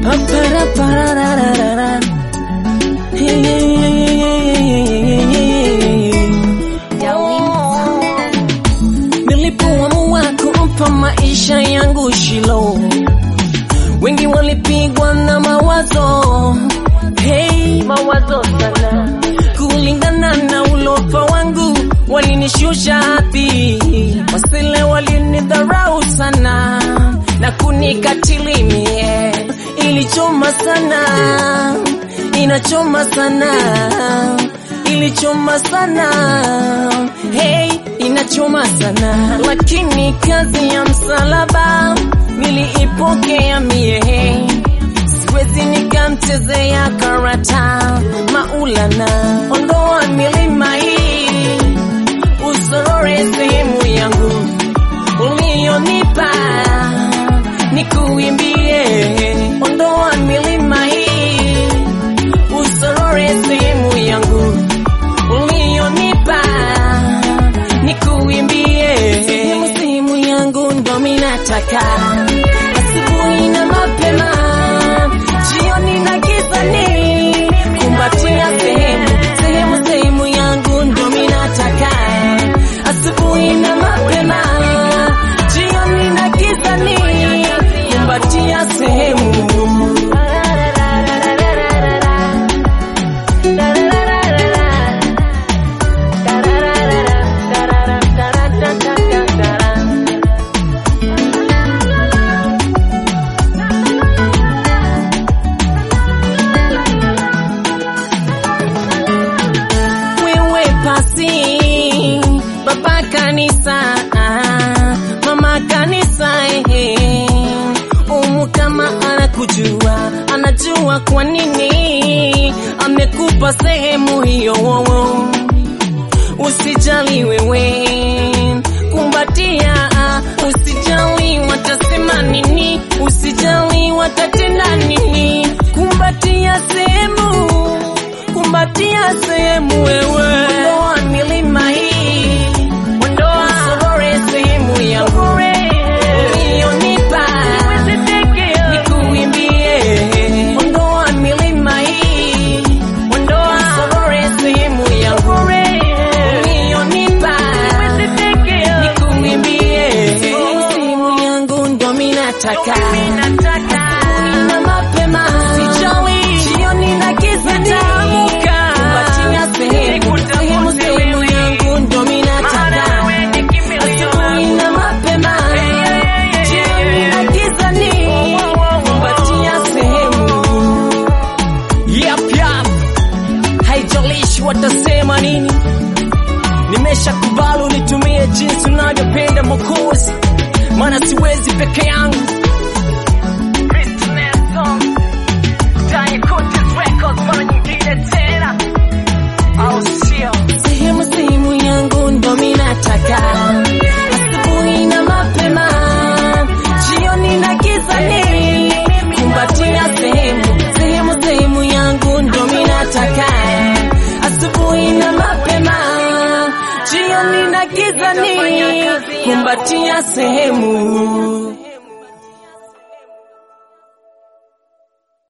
Aparaparararara. Hey, hey, hey, hey, hey, hey, hey. Nilipoamua kumpa maisha yangu Shilo, wengi walipigwa na mawazo hey, mawazo sana kulingana na ulofa wangu walinishusha hadhi, wasile walinidharau sana na kunikatili mie, ilichoma sana, inachoma sana, ilichoma sana, hey, inachoma sana, lakini kazi ya msalaba niliipokea mie, siwezi nikamchezea karata Maulana, ondoa milima hii usorore sehemu yangu uliyonipa nikuimbie, ondoa milima hii usorore sehemu yangu uliyonipa nikuimbie, sehemu sehemu yangu ndo minataka asubuhi na mapema, jioni na gizani, kumbatia sehemu sehemu sehemu yangu ndo minataka asubuhi na mapema, jioni na gizani, kumbatia sehemu wewe pasi baba kanisa ah, mama kanisa eh, umu kama anakujua anajua kwa nini amekupa sehemu hiyo wowo usijali wewe kumbatia ah, usijali watasema nini usijali watatenda nini kumbatia sehemu kumbatia sehemu wewe ondoa milima hii ondoa sorore sehemu yangu uliyonipa nikuimbie ondoa milima hii ondoa sorore sehemu yangu uliyonipa nikuimbie sehemu yangu ndo minataka na mapema sijali jioni na giza nitaamka kumbatia sehemu sehemu sehemu yangu ndo minataka asubuhi na mapema jioni na giza ni kumbatia sehemu yap yap haijalishi watasema nini nimeshakubali unitumie jinsi unavyopenda mokozi maana siwezi peke yangu sehemu sehemu yangu ndo minataka asubuhi na mapema jioni na gizani kumbatia sehemu sehemu sehemu yangu ndo minataka asubuhi na mapema jioni na gizani kumbatia sehemu